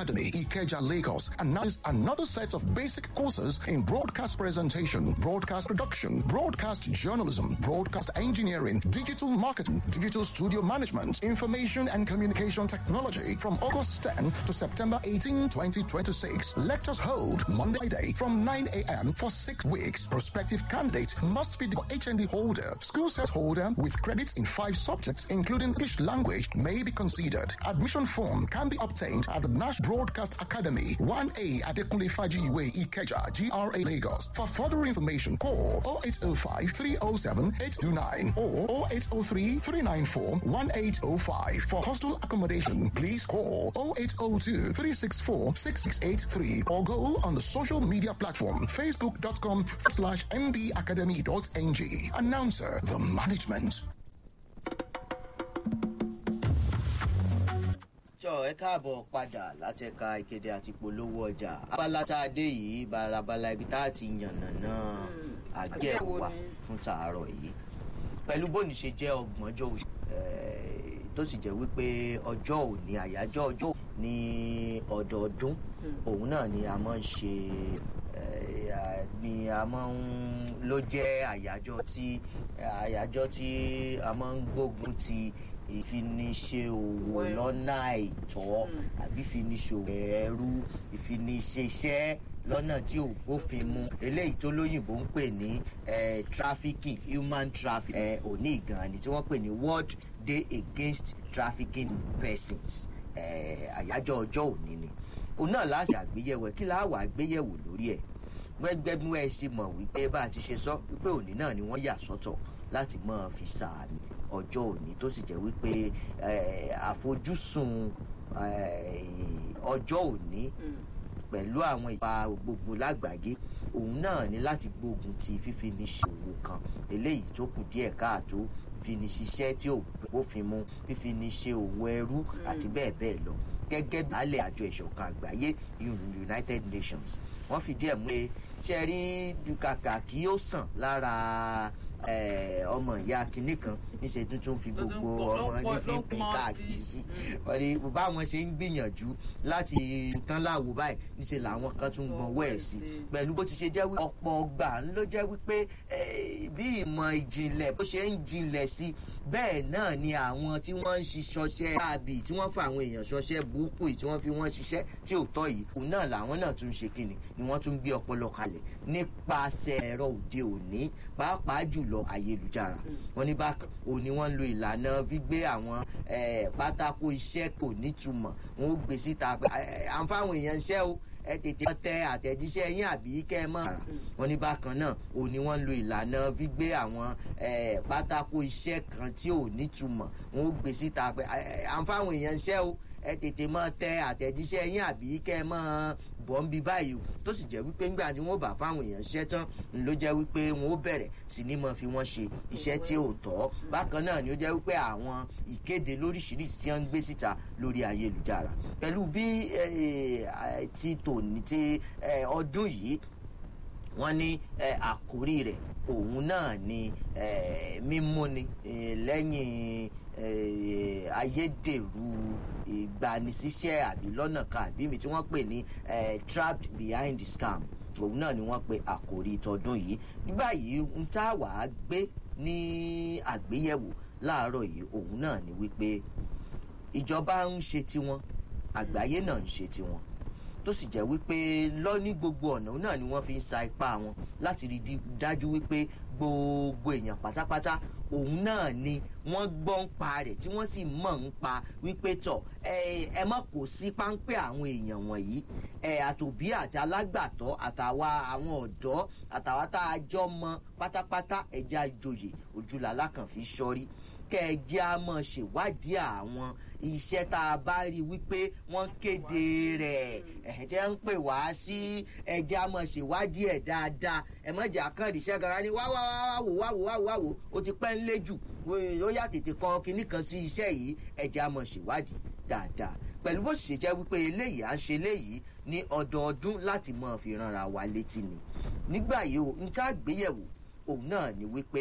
Academy, Ikeja, Lagos, announces another set of basic courses in broadcast presentation, broadcast production, broadcast journalism, broadcast engineering, digital marketing, digital studio management, information and communication technology from August 10 to September 18, 2026. Lectures hold Monday Friday from 9 a.m. for six weeks. Prospective candidate must be the HND holder, school set holder with credits in five subjects, including English language, may be considered. Admission form can be obtained at the Nash Broadcast Academy, 1A Adekunle Fajiwe Ikeja, GRA Lagos. For further information, call 0805 307 829 or 0803 394 1805. For hostel accommodation, please call 0802 364 6683 or go on the social media platform facebook.com slash mbacademy.ng. Announcer, the management. jọ ẹ káàbọ̀ padà láti ẹ̀ka ìkéde àti polówó ọjà abala tá a dé yìí balabala ibi tá a ti yànnà náà àgbẹ̀wò wa fún tààrọ̀ yìí pẹ̀lú bóni ṣe jẹ́ ọgbọ̀njọ́ oṣù tó sì jẹ́ wípé ọjọ́ òní àyájọ́ ọjọ́ ní ọdọọdún òun náà ni a máa ń ṣe ni a máa ń ló jẹ́ àyájọ́ tí àyájọ́ tí a máa ń gbógun ti ìfiniṣe òwò lọ́nà àìtọ́ àbí ìfiniṣòwò ẹrú ìfiniṣeṣẹ́ lọ́nà tí ò bófin mu eléyìí tó lóyìnbó ń pè ní trafficking human trafficking òní ìgànnì tí wọ́n pè ní world day against trafficking persons àyájọ́ ọjọ́ òní ni òun náà láti àgbéyẹ̀wò kí láwà àgbéyẹ̀wò lórí ẹ̀ gbẹgbẹ bí wọn ṣe mọ̀ wípé bá a ti ṣe sọ wípé òní náà ni wọ́n yà sọ́tọ̀ láti máa fi sàánì ọjọ́ òní tó sì jẹ́ wípé àfojúsùn ọjọ́ òní pẹ̀lú àwọn ìpa gbogbo lágbàáyé òun náà ní láti gbógun ti fífi ní ṣòwò kan eléyìí tó kù díẹ̀ káàtó fi ní ṣiṣẹ́ tí ò bófin mu fífi ní ṣe òwò ẹrú àti bẹ́ẹ̀ bẹ́ẹ̀ lọ gẹ́gẹ́ bí alẹ́ àjọ ìṣọ̀kan àgbáyé united nations wọ́n fìdí ẹ̀ mú pé ṣe rí kàkà kí ó sàn lára ọmọ ìyá kinní kan níṣẹ́ tuntun fi gbogbo ọmọ nífi pín káàkiri sí wọ́n ní báwọn ṣe ń gbìyànjú láti tán láwo báyìí níṣẹ́ làwọn kan tún gbọ́n wẹ̀ sí pẹ̀lú bó ti ṣe jẹ́ wípé ọ̀pọ̀ ọgbà ló jẹ́ wípé bí ìmọ̀ ìjìnlẹ̀ bó ṣe ń jinlẹ̀ sí bẹ́ẹ̀ náà ni àwọn tí wọ́n ń ṣiṣọṣẹ́ káàbì tí wọ́n fa àwọn èèyàn ṣọṣẹ́ burúkú yìí tí wọ́n fi wọ́n ṣiṣẹ́ tí ò tọ́ yìí òun náà làwọn náà tún ṣe kíni ni wọ́n tún gbé ọpọlọ kalẹ̀ nípasẹ̀ ẹ̀rọ òde òní pàápàá jùlọ ayélujára wọn ní bákan òní wọ́n ń lo ìlànà gbígbé àwọn pátákó iṣẹ́ kò nítumọ̀ wọn ó gbé síta à ń fáwọn èèyàn iṣẹ́ o ẹ tètè tẹ àtẹ̀jíṣẹ́ yín àbí kẹ́ ẹ mọ̀ ara wọn ní bákan náà ò ní wọ́n ń lo ìlànà gbígbé àwọn pátákó iṣẹ́ kan tí ò nítumọ̀ wọn ó gbé síta pé à ń fáwọn èèyàn iṣẹ́ o ẹ tètè mọ tẹ àtẹ̀jíṣẹ́ yín àbí kẹ́ ẹ mọ̀ bọ̀ ń bi báyìí o tó sì jẹ́ wípé nígbà tí wọ́n bá fáwọn èèyàn ṣiṣẹ́ tán ló jẹ́ wípé wọ́n ó bẹ̀rẹ̀ sí ní mọ̀ fi wọ́n ṣe iṣẹ́ tí ò tọ́ bákan náà ni ó jẹ́ wípé àwọn ìkéde lóríṣiríṣi tí wọ́n ń gbé síta lórí ayélujára pẹ̀lú bí ti tòní ti ọdún yìí wọ́n ní àkórí rẹ̀ òun náà ni mímúni lẹ́yìn ayédèrú ìgbanisíṣẹ́ àbí lọ́nà kan àbí mi tí wọ́n pè ní trapped behind the scam òun náà ni wọ́n pe àkòrí tọdún yìí ní báyìí ń tá wàá gbé ní àgbéyẹ̀wò láàárọ̀ yìí òun náà ni wípé ìjọba ń ṣe tiwọn àgbáyé náà ń ṣe tiwọn tó sì jẹ́ wípé lọ ní gbogbo ọ̀nà náà ni wọ́n fi ń sa ipá wọn láti rí dájú wípé gbogbo èèyàn pátápátá òun náà ni wọ́n gbọ́ ń pa rẹ̀ tí wọ́n sì mọ̀ ń pa wípé tọ̀ ẹ mọ̀ kò sí páńpẹ́ àwọn èèyàn wọ̀nyí àtòbí àti alágbàtọ́ àtàwa àwọn ọ̀dọ́ àtàwa tá a jọ mọ pátápátá ẹja ìjòyè ojúlàlá kan fi sọrí kẹjẹ a mọ̀ ṣèwádìí àwọn iṣẹ́ tá a bá rí wípé wọ́n kéde rẹ̀ ẹ̀jẹ̀ ń pè wá sí ẹjẹ́ a mọ̀ ṣèwádìí ẹ̀ dáadáa ẹ̀ mọ̀ jẹ́ àkàndíṣẹ́ gan-an ni wá wá wá wò wá wò wá wò wá wò ó ti pẹ́ ń lé jù ó yà tètè kọ kinní kan sí iṣẹ́ yìí ẹjẹ́ a mọ̀ ṣèwádìí dáadáa pẹ̀lú bó ṣe jẹ́ wípé eléyìí à ń ṣe eléyìí ní ọdọọdún láti mọ̀ fi ránra wa létí ni nígbà yìí ó ń tá àgbéyẹ̀wò òun náà ni wípé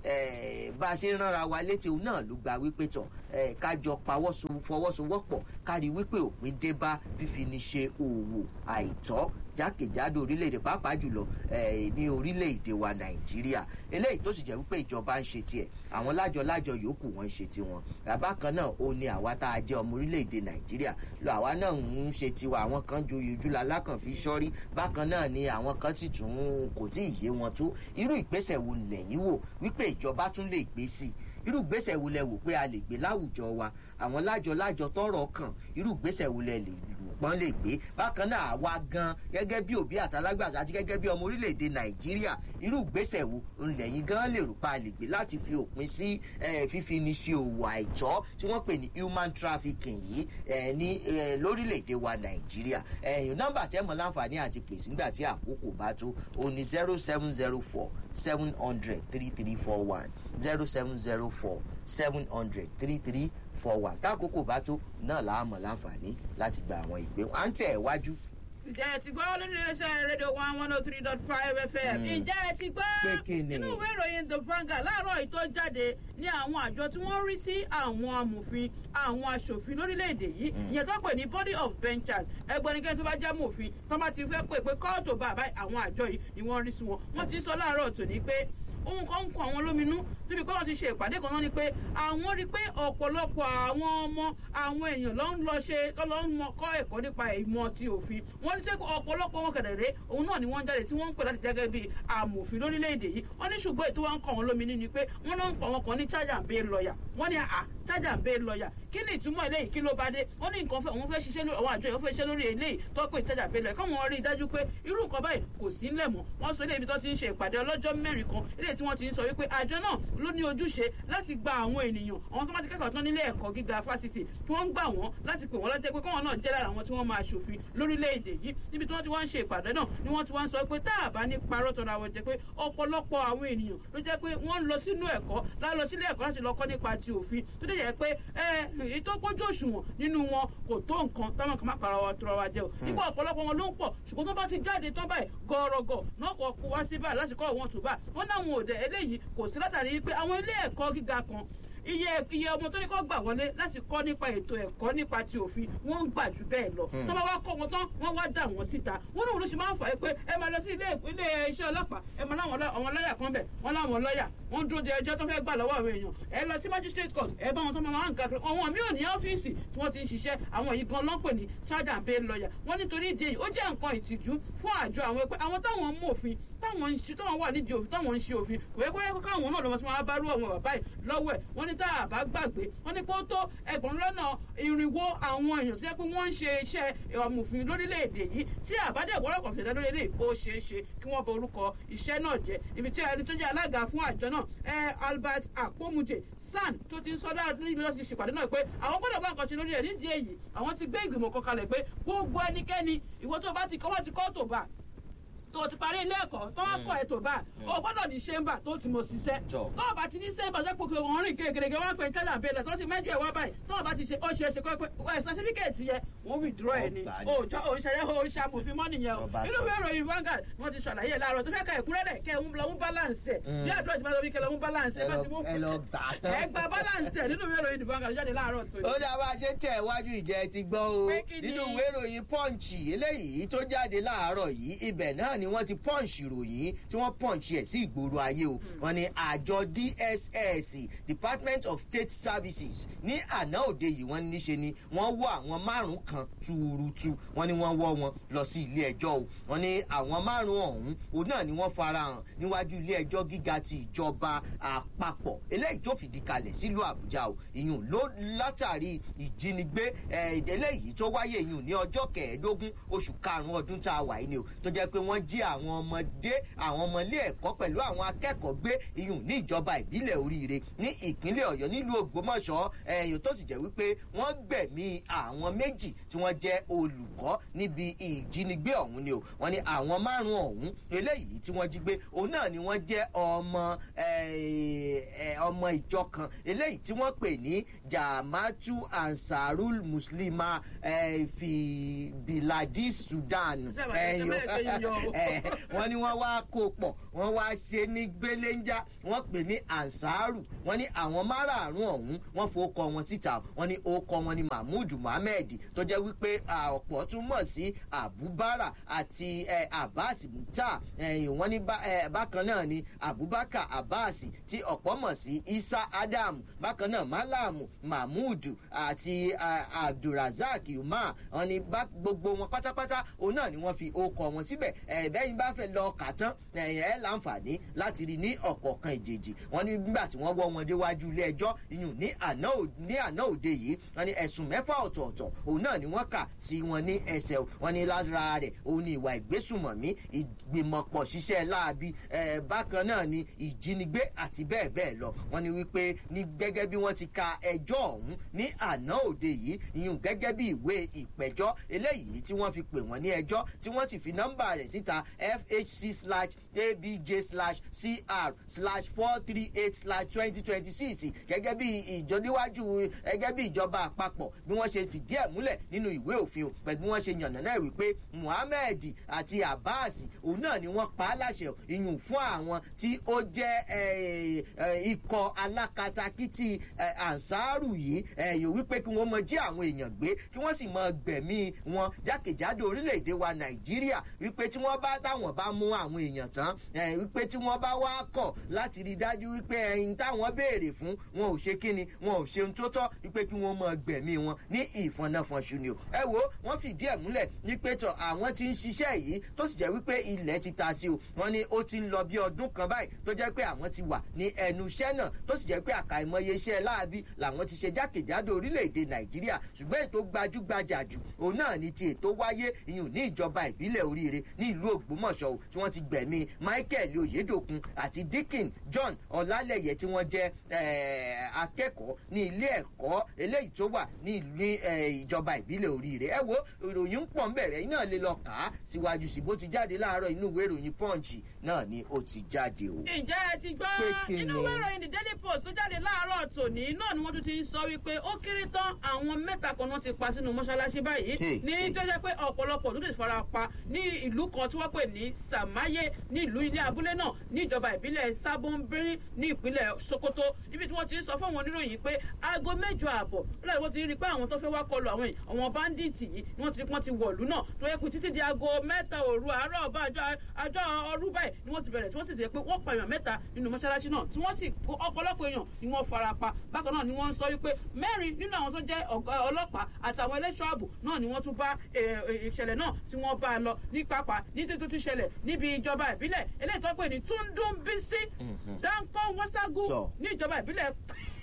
bá a ṣe ń ránra wa létí òun náà ló gba wípé tọ̀ kájọ fọwọ́sowọ́pọ̀ kárí wípé òpin dé bá fífi ní ṣe òwò àìtọ́ jákèjádò orílẹ̀-èdè pàápàá jùlọ ní orílẹ̀-èdè wa nàìjíríà eléyìí tó sì jẹ́ wípé ìjọba ń ṣe tiẹ̀ àwọn lájọ-lájọ yòókù wọn ń ṣe tiwọn bàbá kan náà ó ní àwa tá a jẹ́ ọmọ orílẹ̀-èdè nàìjíríà lọ àwa náà ń ṣe tiwa àwọn kan ju ìjúlá alákàn fi sọ́rí bákan náà ni àwọn kan sì tún kò tí ì yé wọn tó irú ìgbésẹ̀ wo lẹ́yìn wò wípé ìjọba tún lè gbé sí i irú ìgbésẹ̀ wo lẹ wò pé a lè gbé láwùjọ wa àwọn lájọ-lájọ tọrọ kàn irú ìgbésẹ̀ wo lẹ lè pọ́n lè gbé bákan náà àwa gan gẹ́gẹ́ bí òbí àtàlágbàtà àti gẹ́gẹ́ bí ọmọ orílẹ̀-èdè nàìjíríà irú ìgbésẹ̀ wo ńlẹ̀yìn gan lè rò pa lè gbé láti fi òpin sí fífi ní ṣe òwò àìtọ́ tí wọ́n pè ní human trafficking yìí ní lórílẹ̀-èdè wa nàìjíríà ẹ̀yìn nọ́mbà tẹ́ mọ̀ láǹfààní àti pèsè nígbà tí àkókò bá tó o ní zero seven zero four seven hundred three three four one zero seven zero four seven hundred three three four one tákòókò bá tó náà làá mọ̀ láǹfààní láti gba àwọn ìgbé wọn à ń tẹ̀ ẹ̀ wájú ǹjẹ́ ẹ ti gbọ́ lórí iléeṣẹ́ rédíò one one oh three dot five fm ǹjẹ́ ẹ ti gbọ́ Pé kí ni? nínú ìwé ìròyìn the Vanguard láàárọ̀ yìí tó jáde ní àwọn àjọ tí wọ́n rí sí àwọn amòfin àwọn aṣòfin lórílẹ̀‐èdè yìí ìyẹn tó pè ní body of benchers ẹgbẹ́nikẹ́ni tó bá jẹ́ mòfin tó bá ti fẹ́ pè pé kóòtù bàbá àwọn àjọ yìí ni wọ́n rí sí wọn wọ́n ti sọ láàárọ̀ tòní pé ohun kan ń kọ àwọn lóminú síbi pé wọ́n ti ṣe ìpàdé kan náà ni pé àwọn rí i pé ọ̀pọ̀lọpọ̀ àwọn ọmọ àwọn èèyàn ló ń lọ ṣe tó lọ ń mọ kọ́ ẹ̀kọ́ nípa ìmọ̀ ti òfin wọ́n ní sẹ́kọ̀ ọ̀pọ̀lọpọ̀ wọn kẹ̀dẹ̀rẹ́ òun náà ni wọ́n ń jáde tí wọ́n ń pè láti jẹ́gẹ́ bíi amòfin lórílẹ̀‐èdè yìí wọ́n ní ṣùgbọ́n ètò wọn ń kọ́ wọn lóminú ni pé wọ́n náà ń pa wọn kan ní charge and bail lawyer wọ́n ní à charge and bail lawyer kí ni ìtumọ̀ eléyìí kí ló bá dé wọ́n ní nǹkan fẹ́ òun fẹ́ ṣiṣẹ́ lórí àwọn àjọ yìí wọ́n fẹ́ ṣiṣẹ́ lórí eléyìí tó pè ní charge and bail lawyer káwọn rí i dájú pé irú nǹkan báyìí kò sí ńlẹ̀ mọ́ wọ́n sọ ilé ibi tó ti ń ṣe ìpàdé ọlọ́jọ́ mẹ́rin kan eléyìí tí wọ́n ti ń sọ wípé àjọ náà ló ní ojúṣe láti gba àwọn ènìyàn àwọn tó bá ti kẹ́kọ̀ọ́ tán nílé ẹ̀kọ́ gíga fásitì tí wọ́n ń gbà wọ́n láti pè wọ́n lọ́jọ́ pé kọ́wọn náà jẹ́ lára àwọn tí wọ́n máa ṣòfin lórílẹ̀‐èdè yìí níbi tí wọ́n ti wá ń ṣe ìpàdé náà ni wọ́n ti wá ń sọ pé tá a bá ní parọ́ tọ́ra wọn jẹ́ pé ọ̀pọ̀lọpọ̀ àwọn ènìyàn ló jẹ́ pé wọ́n ń lọ sínú ẹ̀kọ́ lálọ sílé ẹ̀kọ́ láti lọ kọ́ nípa ti òfin tó dẹ̀ jẹ́ pé ẹ èyí tó pójú òṣùwọ̀n nínú wọn kò tó nǹkan táwọn kan má para wa tọrọ wa jẹ o nígbà ọ̀pọ̀lọpọ̀ wọn ló ń pọ̀ ṣùgbọ́n tó bá ti jáde tán báyìí gọ̀ọ̀rọ̀gọ̀ náà kọ̀ kó wá sí báyìí láti kọ́ ìwọ̀n tó bá wọn náà wọn ò dẹ̀ eléyìí kò sí látàrí pé àwọn ilé ẹ̀kọ́ gíga kan iye iye ọmọ tó ní kọ́ gbà wọlé láti kọ́ nípa ètò ẹ̀kọ́ nípa ti òfin wọ́n ń gbà jù bẹ́ẹ̀ lọ tó bá wá kọ́ wọn tán wọ́n wá dà wọ́n síta wọ́n náà ló ṣe máa ń fà é pé ẹ máa lọ sí ilé ilé iṣẹ́ ọlọ́pàá ẹ máa láwọn lọ́- àwọn lọ́ọ̀yà kan bẹ̀ wọ́n láwọn lọ́ọ̀yà wọ́n dúró de ẹjọ́ tó fẹ́ gbà lọ́wọ́ àwọn èèyàn ẹ lọ sí magistrate court ẹ bá wọn tó máa ń kakiri àwọn mi ò ní ọ́fíìsì tí wọ́n ti ń ṣiṣẹ́ àwọn yìí gan lọ́pẹ̀ ní charge and bail lawyer wọ́n nítorí ìdí èyí ó jẹ́ nǹkan ìtìjú fún àjọ àwọn ẹgbẹ́ àwọn táwọn mú òfin táwọn ń ṣe táwọn wà nídìí òfin táwọn ń ṣe òfin kò yẹ kó yẹ kó káwọn náà lọ́wọ́ tí wọ́n á bá rú àwọn bàbá yìí lọ́wọ́ ẹ̀ wọ́n ní tá a bá gbàgbé wọ́n ní pé ó tó ẹgbẹ̀rún lọ́nà irinwó àwọn èèyàn tó yẹ pé wọ́n ń ṣe iṣẹ́ ọmọòfin lórílẹ̀‐èdè yìí tí àbádẹ́ ìwọ́rọ̀ kan ṣẹ̀dá lórí eléyìí ó ṣeé ṣe kí wọ́n bọ orúkọ iṣẹ́ náà jẹ́ ibi tí ẹni tó jẹ́ alága fún àjọ náà ẹ Albert Akpomuje san tó ti ń sọ dára níbi tó ti ṣèpàdé náà pé àwọn gbọ́dọ̀ bá nǹkan ṣe lórí ẹ̀ nídìí èyí àwọn ti gbé ìgbìmọ̀ kan kalẹ̀ pé gbogbo ẹnikẹ́ni ìwọ tó bá ti kọ́ wọ́n ti kọ́ tó bá tó ti parí ilé ẹ̀kọ́ tó wá kọ́ ẹ̀ tó bá o gbọ́dọ̀ ní ṣẹ́ńbà tó ti mọ̀ ṣiṣẹ́ Jọ. tó o bá ti ní ṣẹ́ńbà tó pòkè wọn rìn kékeré wọn pè ní tẹ́lẹ̀ àbẹ̀lẹ̀ tó ti mẹ́jọ ẹ̀ wá báyìí tó o bá ti ṣe ó ṣe é ṣe kọ́ pé ẹ̀ sàtífíkẹ̀tì yẹ wọ́n withdraw ẹ̀ ni Ọgbà ni. o jọ o ṣẹlẹ̀ o ṣàmùfin mọ́ nìyẹn o Ọba inú tán. ìwé ìròyìn Vanguard wọ́n ti ṣàlàyé ẹ̀ láàárọ̀ tó fẹ́ ka ẹ̀kúnrẹ́rẹ́ kẹ́ ń lọ mú balance ẹ̀ bí àdúrà ti máa lọ bí kẹ́ lọ mú balance ẹ̀ Ẹ bá lọ- ti mú ẹ lọ gbà á tán. ẹ gba balance ẹ̀ nínú ìwé ìròyìn Vanguard jáde láàárọ̀ tó ó dá bá a ṣe ń tẹ̀ wájú ìjẹ́ ti gbọ́ o Pé kí ni? nínú ìwé ìròyìn punch eléyìí tó jáde láàárọ̀ yìí ibẹ̀ náà ni wọ́n ti punch ìròyìn tí wọ́n punch ẹ̀ sí ìgboro ayé o wọ́n ní àjọ DSS Department of State Services ní àná òde yìí wọ́n níṣe ni wọ́n wọ́ àwọn márùn kan túurutu wọ́n ní wọ́n wọ́ wọn lọ sí ilé ẹjọ́ o wọ́n ní àwọn márùn ọ̀hún òun náà ni wọ́n farahàn níwájú ilé ẹjọ́ gíga ti ìjọba àpapọ̀ eléyìí tó fìdí kalẹ̀ sílùú Àbújá o ìyún ló látàrí ìjínigbé eh, eléyìí tó wáyé ìyún ní ọjọ́ kẹẹ̀ẹ́dógún oṣù karùn-ún ọdún tá a wà yìí ni o tó jẹ́ pé wọ́n jí àwọn ọmọdé àwọn ọmọ ilé ẹ̀kọ́ pẹ̀lú àwọn akẹ́kọ̀ọ́ gbé ìyún ní ìjọba ìbílẹ̀ oríire ní ìpínlẹ̀ Ọ̀yọ́ nílùú Ògbómọ̀ṣọ́ ẹ̀yìn tó sì jẹ́ wípé wọ́n gbẹ̀mí àwọn méjì tí wọ́n jẹ́ olùkọ́ níbi ìjínigbé ọ̀hún ni o wọ́n ní àwọn márùn-ún ọ̀hún eléyìí tí wọ́n jí gbé òun náà ni wọ́n jẹ́ ọmọ eh, eh, ọmọ ìjọ kan eléyìí tí wọ́n pè ní Jama'atu Ansarul Muslima eh, fi Biladi Sudan Ṣé àbàtà ẹ̀yìn o- ìjọba ẹ̀kọ́ yìí yọ o? wọ́n ní wọ́n wá kó pọ̀ wọ́n wá ṣe ní gbéléńjá wọ́n pè ní ansaru wọ́n ní àwọn márààrún ọ̀hún wọ́n fowókọ wọn síta wọ́n ní orúkọ wọn ní mahmood mohammed tó jẹ́ wípé ọ̀pọ̀ túmọ̀ sí abubara àti abbas muta wọ́n ní bákan náà ni abubakar abbas tí ọ̀pọ̀ mọ̀ sí isa adam bákan náà malamu mahmood àti abdulrasaq umar wọ́n ní gbogbo wọn pátápátá òun náà ni wọ́n fi orúkọ wọn síbẹ̀ ẹ̀ẹ́dẹ́yìn bá fẹ́ lọ kà tán ẹ̀ láǹfààní láti rí ní ọ̀kọ̀ọ̀kan ìjèjì wọ́n ní nígbà tí wọ́n wọ́ wọn déwájú ilé ẹjọ́ iyùn ní àná òde yìí wọ́n ní ẹ̀sùn mẹ́fà ọ̀tọ̀ọ̀tọ̀ òun náà ni wọ́n kà sí wọn ní ẹsẹ̀ wọ́n ní lára rẹ̀ òun ni ìwà ìgbésùmọ̀mí ìgbìmọ̀pọ̀ ṣiṣẹ́ láabi bákan náà ni ìjínigbé àti bẹ́ẹ̀ bẹ́ẹ̀ lọ wọ́n ní wípé ní gẹ́gẹ́ bí wọ́n ti ka ẹjọ́ ọ̀hún ní àná òde yìí iyùn gẹ́gẹ́ bí ìwé ìpẹ̀jọ́ eléyìí tí wọ́n fi pè wọ́n ní ẹjọ́ tí wọ́n sì fi nọ́mbà rẹ̀ síta fhc slash abj slash cr slash four three eight slash twenty twenty six gẹ́gẹ́ bí ìjọdíwájú gẹ́gẹ́ bí ìjọba àpapọ̀ bí wọ́n ṣe fìdí ẹ̀ múlẹ̀ nínú ìwé òfin o pẹ̀lú bí wọ́n ṣe yànnà náà wípé muhammed àti abbas òun náà ni wọ́n pa á láṣẹ ìyún fún àwọn tí ó jẹ́ ikọ̀ alákatakítí ansaru yìí ẹ̀yìn wípé kí wọ́n mọ jí àwọn èèyàn gbé kí wọ́n sì mọ gbẹ̀mí wọn jákèjádò orílẹ̀-èdè wa nàìjíríà wípé tí wọ́n bá táwọn bá mú àwọn èèyàn tán wípé tí wọ́n bá wá kọ̀ láti rí dájú wípé ẹyin táwọn béèrè fún wọn ò ṣe kíni wọn ò ṣe ohun tó tọ́ wípé kí wọ́n mọ gbẹ̀mí wọn ní ìfọ̀nàfọ̀nṣù ni o ẹ wo wọ́n fìdí ẹ̀ múlẹ̀ wípé tọ̀ àwọn ti ń ṣiṣẹ́ yìí tó sì jẹ́ wípé ilẹ̀ ti ta sí o wọ́n ní ó ti ń lọ bí ọdún kan báyìí tó jẹ́ pé àwọn ti wà ní ẹnu iṣẹ́ náà tó sì jẹ́ pé àkàìmọye iṣẹ́ láabi làwọn ti ṣe jákèjádò orílẹ̀-èdè nàìjíríà ṣùgbọ́n ètò gbajúgbajà jù òun náà ni ti ètò wáyé ìyún ní ìjọba ìbílẹ̀ oríire ní ìlú ògbómọ̀ṣọ́ o tí wọ́n ti gbẹ̀mí michael oyedokun àti dickin john ọlálẹ̀yẹ tí wọ́n jẹ́ akẹ́kọ̀ọ́ ní ilé ẹ̀kọ́ eléyìí tó wà ní ìlú ìjọba ìbílẹ̀ oríire ẹ wo ìròyìn ń pọ̀ nbẹ̀rẹ̀ iná lè lọ kà á síwájú sí bó ti jáde láàárọ̀ inú ìwé ìròyìn punch náà ni ó ti jáde o. ǹjẹ́ ẹ ti gbọ́ inú ìwé ìròyìn the daily post tó jáde láàárọ̀ tòní náà ni wọ́n tún ti ń sọ wípé ó kéré tán àwọn mẹ́ta kan náà ti pa sínú mọ́ṣáláṣí báyìí ní tó jẹ́ pé ọ̀pọ̀lọpọ̀ tó ti fara pa ní ìlú kan tí wọ́n pè ní sàmáyé ní ìlú ilé abúlé náà ní ìjọba ìbílẹ̀ sábọ́nbírín ní ìpínlẹ̀ sokoto níbi tí wọ́n ti ń sọ fún àwọn oníròyìn pé aago mẹ́jọ ààbọ̀ lọ́dọ̀ wọ́n ti rí i pé àwọn tó fẹ́ wá kọlu àwọn àwọn báńdíìtì yìí ni wọ́n ti rí pé wọ́n ti wọ̀lú náà tó yẹ kó títí di aago mẹ́ta òru àárọ̀ ọba àjọ ọrú báyìí ni wọ́n ti bẹ̀rẹ̀ tí wọ́n sì ti pé wọ́n pa èèyàn mẹ́ta nínú mọ́ṣáláṣí náà tí wọ́n sì kó ọ̀pọ̀lọpọ̀ èèyàn ni wọ́n fara pa bákan náà ni wọ́n ń sọ wípé mẹ́rin nínú àwọn tó jẹ́ ọlọ́pàá àtàwọn ẹlẹ́ṣọ́ ààbò náà ni wọ́n tún bá ìṣẹ̀lẹ̀ náà tí wọ́n bá a lọ ní pápá ní títún tún ṣẹlẹ̀ níbi ìjọba ìbílẹ̀ eléyìí tó pè ní túndúnbísí dáńkọ́ wọ́ságú ní ìjọba ìbílẹ̀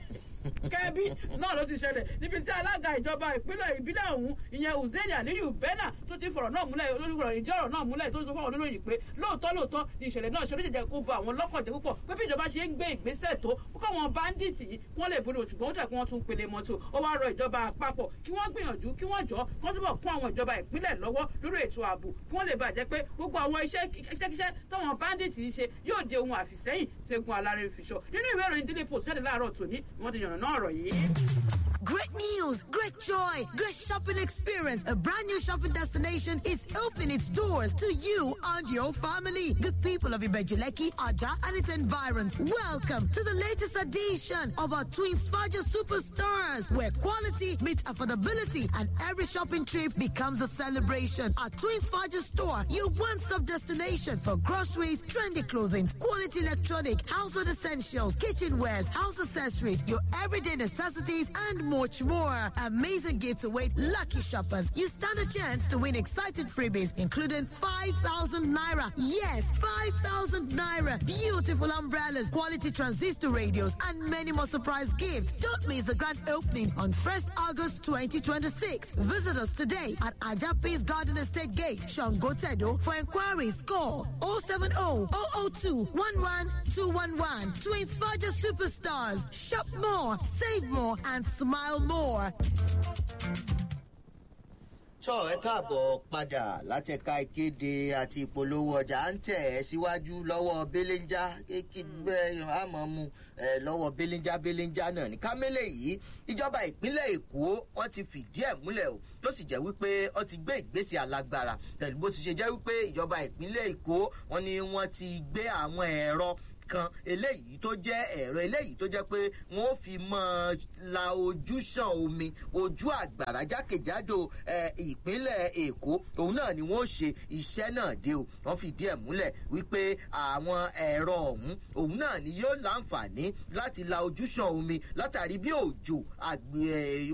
kẹ́bí náà ló ti ṣẹlẹ̀ níbi tí alága ìjọba ìpínlẹ̀ ìbílẹ̀ ọ̀hún ìyẹn uzeni aliyu bena tó ti fọ̀rọ̀ náà múlẹ̀ olùfọ̀rọ̀ ìdí ọ̀rọ̀ náà múlẹ̀ tó ń sọ fún àwọn oníròyìn pé lóòótọ́ lóòótọ́ ni ìṣẹ̀lẹ̀ náà ṣe oníjẹ̀jẹ̀ kó ba àwọn lọ́kànjẹ́ púpọ̀ pé bí ìjọba ṣe ń gbé ìgbésẹ̀ tó kó káwọn báńdíìtì yìí kí wọ́n lè borí ṣùgbọ́n ó dẹ̀ kí wọ́n tún pele mọ́tò ó wá rọ ìjọba àpapọ̀ kí wọ́n gbìyànjú kí wọ́n jọ kí wọ́n túbọ̀ kún àwọn ìjọba ìpínlẹ̀ lọ́wọ́ lórí ètò ààbò kí wọ́n lè bàjẹ́ pé gbogbo àwọn iṣẹ́kíṣẹ́ táwọn báńdíìtì yìí ṣe yóò di ohun àfìsẹ́yìn tẹ́gun alárẹ̀ fiṣọ nínú ìwé ìròyìn daily post jáde láàárọ̀ tòní ni wọ́n ti yànnà náà ọ̀rọ̀ yìí. Great news, great joy, great shopping experience. A brand new shopping destination is opening its doors to you and your family. Good people of Ibejuleki, Aja, and its environs. Welcome to the latest edition of our Twin Sparger Superstars, where quality meets affordability and every shopping trip becomes a celebration. Our Twin Sparger store, your one-stop destination for groceries, trendy clothing, quality electronic, household essentials, kitchenwares, house accessories, your everyday necessities, and much more. Amazing gifts await lucky shoppers. You stand a chance to win exciting freebies, including 5,000 naira. Yes, 5,000 naira. Beautiful umbrellas, quality transistor radios, and many more surprise gifts. Don't miss the grand opening on 1st August 2026. Visit us today at Ajapis Garden Estate Gate, Shangotedo. For inquiries, call 070 002 11211. Twins Forger Superstars. Shop more, save more, and smile more. tọ́ ẹ káàbọ̀ padà látẹ̀ka ìkéde àti ìpolówó ọjà ń tẹ̀ ẹ́ síwájú lọ́wọ́ belenja kékeré àmọ́ mu lọ́wọ́ belenja belenja náà ní kámẹ́lẹ̀ yìí ìjọba ìpínlẹ̀ èkó wọ́n ti fìdí ẹ̀ múlẹ̀ o tó sì jẹ́ wípé wọ́n ti gbé ìgbésẹ̀ alágbára pẹ̀lú bó ti ṣe jẹ́ wípé ìjọba ìpínlẹ̀ èkó wọ́n ní wọ́n ti gbé àwọn ẹ̀rọ kan eléyìí tó jẹ́ ẹ̀rọ eléyìí tó jẹ́ pé wọ́n ó fi mọ́ la ojúṣàn omi ojú àgbàrá jákèjádò ìpínlẹ̀ èkó òun náà ni wọ́n ó ṣe iṣẹ́ náà dé o wọ́n fìdí ẹ̀ múlẹ̀ wípé àwọn ẹ̀rọ ọ̀hún òun náà ni yóò láǹfààní láti la ojúṣàn omi látàrí bí òjò